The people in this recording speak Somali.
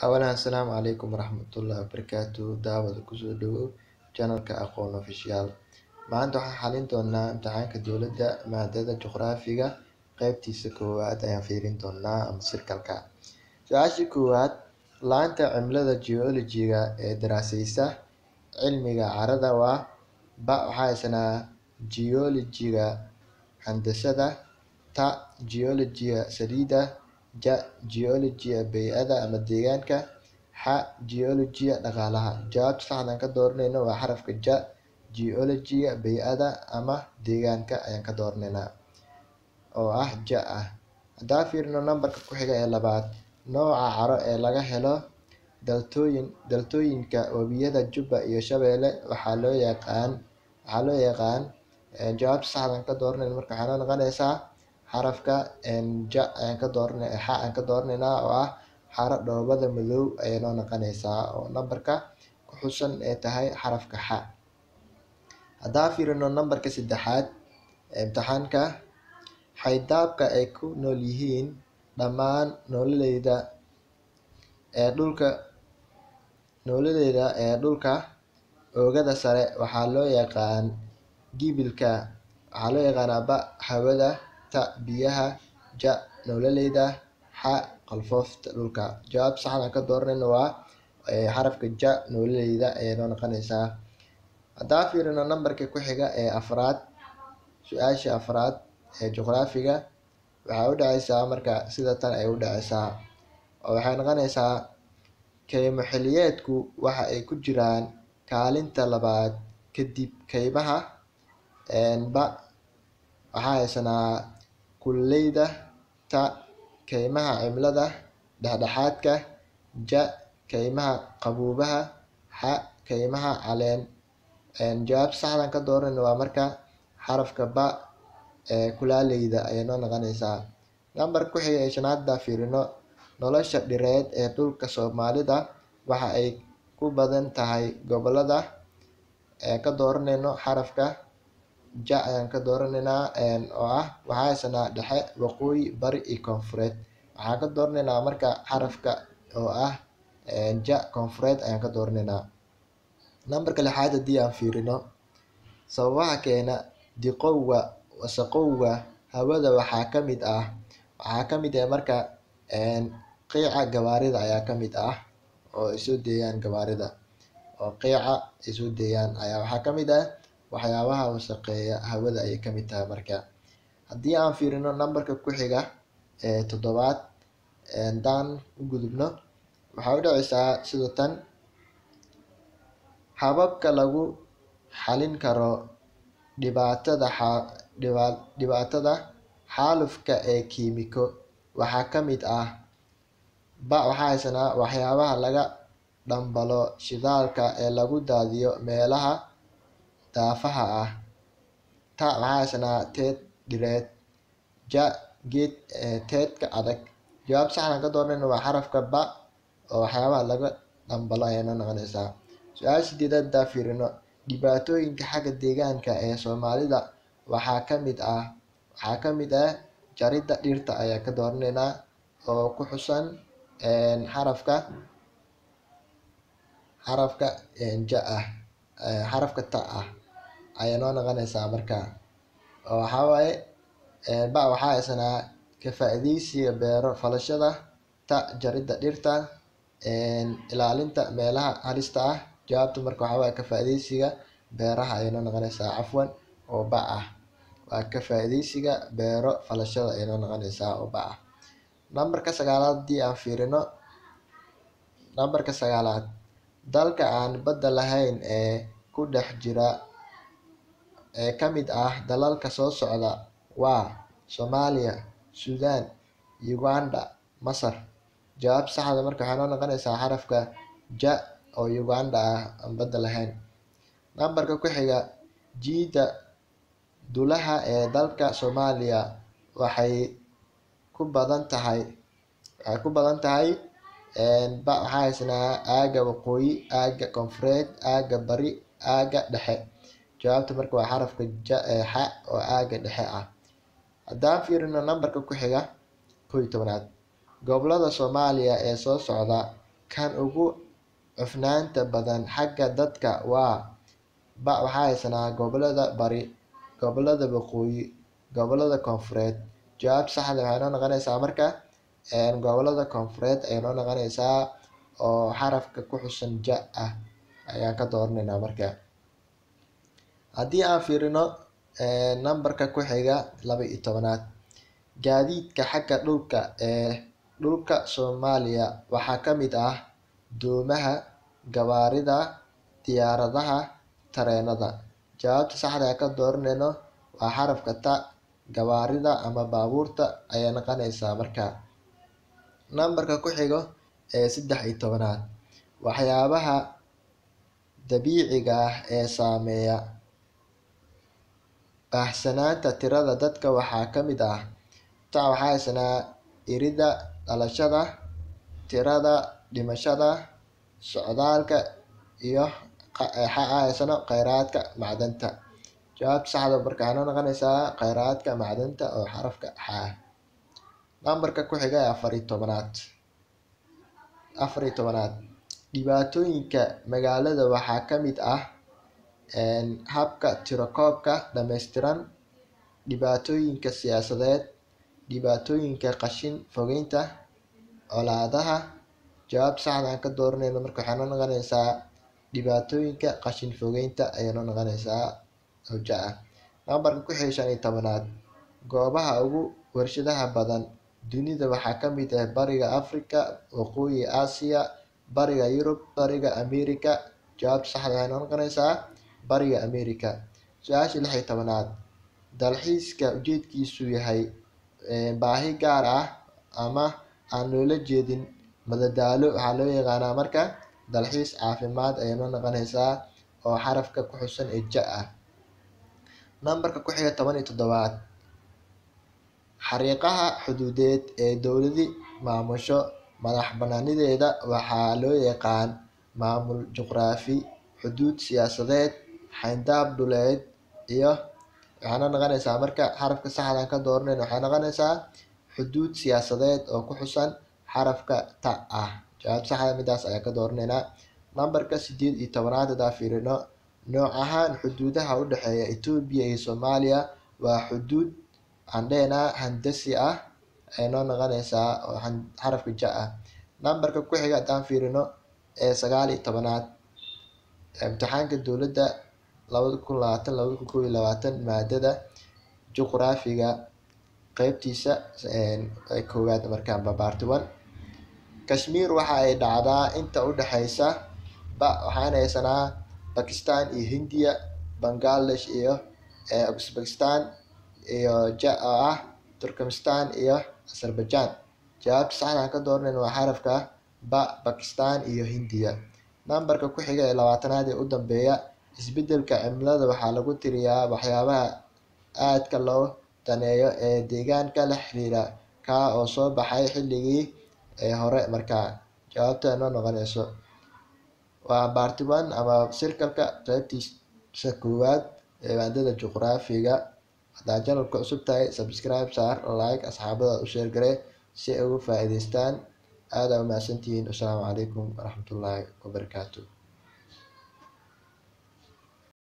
Awalan Asalaamu calaykum waraxmatullaahi wabarakaatuh daawada kusoo dhawow channelka aqoon official maanta waxaan xalin doonaa imtixaanka dowladda maadada juqraafiga qaybtiisa koowaad ayaan fiirin doonaa ama circle-ka su-aasha koowaad laanta cimilada geology-ga ee daraasaysa cilmiga carrada waa ba waxaa haysanaa geology-ga handasada ta geology-ga saliidda ja geology-ga bey'ada ama deegaanka xa geology-ga dhaqaalaha jawaabta saxda aan ka dooranayno waa xarafka ja geology-ga bey'ada ama deegaanka ayaan ka dooranaynaa oo ah ja ah haddaan fiirino nambarka ku xiga ee labaad nooca carro ee laga helo daltooyin daltooyinka webiyada Jubba iyo Shabeelle waxaa loo yaqaan waxaa loo yaqaan jawaabta saxda aan ka dooranayno marka waxay noo noqonaysaa xarafka ja ayaan ka dooranay xa aan ka dooranaynaa oo ah xaro dhoobada madow ayay noo noqonaysaa oo nambarka ku xusan ee tahay xarafka xa haddaan fiirino nambarka saddexaad ee imtixaanka xaydaabka ay ku nool yihiin dhammaan noololeyda ee dhulka noololeyda ee dhulka oogada sare waxaa loo yaqaan gibilka waxaa loo yaqaanaa ba hawada ta biyaha ja noololeyda xa qalfoofta dhulka jawaabta saxda aan ka dooranayno waa xarafka ja noololeyda ayay noo noqonaysaa haddaan fiirino nambarka ku xiga ee afraad su-aasha afraad ee juqraafiga waxay u dhacaysaa marka sida tan ay u dhacaysaa oo waxay noqonaysaa kaymo xilliyeedku waxa ay ku jiraan kaalinta labaad kadib kaymaha ba waxaa haysanaa kuleyda ta kaymaha cimilada dhexdhexaadka ja kaymaha qaboobaha xa kaymaha caleen jawaabta saxda aan ka dooranayno waa marka xarafka ba ee kulaaleyda ayay noo noqonaysaa nambarka ku xiga ee shanaad haddaan fiirino nolosha dhireed ee dhulka Soomaalida waxa ay ku badan tahay gobollada ee ka dooranayno xarafka ja ayaan ka dooranaynaa oo ah waxaa haysanaa dhexe waqooyi bari iyo koonfureed waxaan ka dooranaynaa marka xarafka oo ah ja koonfureed ayaan ka dooranaynaa nambarka lixaad haddii aan fiirino sababaha keena diqowga wasakhowga hawada waxaa ka mid ah waxaa ka mid ah marka qiica gawaarida ayaa ka mid ah oo ay soo deeyaan gawaarida oo qiica ay soo deeyaan ayaa waxaa ka mid ah waxyaabaha wasakheeya hawada ayay ka mid tahay marka haddii aan fiirino nambarka ku xiga ee toddobaad haddaan u gudubno waxay u dhacaysaa sida tan hababka lagu xalin karo dhibaatada dhibaatada xaalufka ee kiimiko waxaa ka mid ah ba waxaa haysanaa waxyaabaha laga dhambalo shidaalka ee lagu daadiyo meelaha daafaha ah ta waxaa haysanaa teed dhireed ja geed teedka adag jawaabta saxda aan ka dooranayno waa xarafka ba oo waxyaabaha laga dhambalo ayay noo noqonaysaa su-aasha sideedaad haddaan fiirino dhibaatooyinka xagga deegaanka ee Soomaalida waxaa ka mid ah waxaa ka mid ah jaridda dhirta ayaan ka dooranaynaa oo ku xusan xarafka xarafka ja ah xarafka ta ah ayay noo noqonaysaa marka oo waxaa waaye ba waxaa haysanaa ka faa'iidaysiga beero falashada ta jaridda dhirta ilaalinta meelaha halista ah jawaabta marka waxaa waaye ka faa'iidaysiga beeraha ayay noo noqonaysaa cafwan oo ba ah waa ka faa'iidaysiga beero falashada ayay noo noqonaysaa oo ba ah nambarka sagaalaad haddii aan fiirino nambarka sagaalaad dalka aan badda lahayn ee ku dhex jira ee ka mid ah dalalka soo socda waa Soomaaliya Suudaan Uganda Masar jawaabta saxda marka waxay noo noqonaysaa xarafka ja oo Uganda ah aan badda lahayn nambarka ku xiga jiida dulaha ee dalka Soomaaliya waxay ku badan tahay waxay ku badan tahay ba waxaa haysanaa aagga waqooyi aagga koonfureed aagga bari aagga dhexe jawaabta marka waa xarafka ja xa oo aagga dhexe ah haddaan fiirino nambarka ku xiga kow iyo tobanaad gobollada Soomaaliya ee soo socda kan ugu cufnaanta badan xagga dadka waa ba waxaa haysanaa gobolada bari gobolada waqooyi gobolada koonfureed jawaabta saxda waxay noo noqonaysaa marka gobolada koonfureed ayay noo noqonaysaa oo xarafka ku xusan ja ah ayaan ka dooraneynaa marka haddii aan fiirino nambarka ku xiga laba iyo tobanaad gaadiidka xagga dhulka ee dhulka soomaaliya waxaa ka mid ah doomaha gawaarida diyaaradaha tareenada jawaabta saxda aan ka dooraneyno waa xarafka ta gawaarida ama baabuurta ayay noqonaysaa marka nambarka ku xigo ee saddex iyo tobanaad waxyaabaha dabiiciga ah ee saameeya baahsanaanta tirada dadka waxaa ka mid ah ta waxaa haysanaa irida dhalashada tirada dhimashada socdaalka iyo haysano kheyraadka macdanta jawaabta saxda marka waxay noo noqonaysaa kheyraadka macdanta oo xarafka xa ah nambarka ku xiga ee afar iyo tobanaad afar iyo tobanaad dhibaatooyinka magaalada waxaa ka mid ah habka tirakoobka dhameystiran dhibaatooyinka siyaasadeed dhibaatooyinka qashin fogeynta colaadaha jawaabta saxda aan ka dooraneyno marka waxay noo noqonaysaa dhibaatooyinka qashin fogeynta ayay noo noqonaysaa oo ja ah nambarka ku xiga shan iyo tobanaad goobaha ugu warshadaha badan dunida waxaa ka mid ah bariga africa waqooyi aasiya bariga yurub bariga america jawaabta saxda waxay noo noqonaysaa bariga america su-aasha lix iyo tobanaad dalxiiska ujeedkiisu yahay baahi gaar ah ama aan loola jeedin madadaalo waxaa loo yaqaanaa marka dalxiis caafimaad ayay noo noqonaysaa oo xarafka ku xusan ee ja ah nambarka ku xiga toban iyo toddobaad xariiqaha xuduudeed ee dowladi maamusho madax banaanideeda waxaa loo yaqaan maamul juqraafi xuduud siyaasadeed xayndaab dhuleed iyo waxay noo noqonaysaa marka xarafka saxdaan ka dooranayno waxay noqonaysaa xuduud siyaasadeed oo ku xusan xarafka ta ah jawaab saxda midaas ayaan ka dooraneynaa nambarka sideed iyo tobanaad hadaa fiirino nooc ahaan xuduudaha u dhexeeya etoobiya iyo soomaaliya waa xuduud aan dhehnaa handasi ah ay noo noqonaysaa oo xarafka ja ah nambarka ku xiga haddaan fiirino ee sagaal iyo tobanaad imtixaanka dowladda labada kun labaatan labada kun kow iyo labaatan maadada juqraafiga qeybtiisa koowaad markaan babaarti one kashmir waxa ay dhacdaa inta u dhexeysa ba waxaan haysanaa bakistan iyo hindiya bangladesh iyo uzbekistan iyo ja oo ah turkmenistan iyo azerbaijan jawaabta saxda aan ka dooranayno waa xarafka ba bakistan iyo hindiya nambarka ku xiga ee labaatanaad ee u dambeeya isbedelka cimilada waxaa lagu tiriyaa waxyaabaha aadka loo daneeyo ee deegaanka la xiriira kaa oo soo baxay xilligii hore markaa jawaabta noo noqonayso waa barty one ama sirkalka qeybtiisa koowaad ee maadada juqraafiga haddaa janalka cusub tahay subscribe saar like asxaabada u sheer garee si ay uga faa'iidaystaan aada umahadsantihiin wasalaamu calaykum waraxmatullaahi wabarakaatu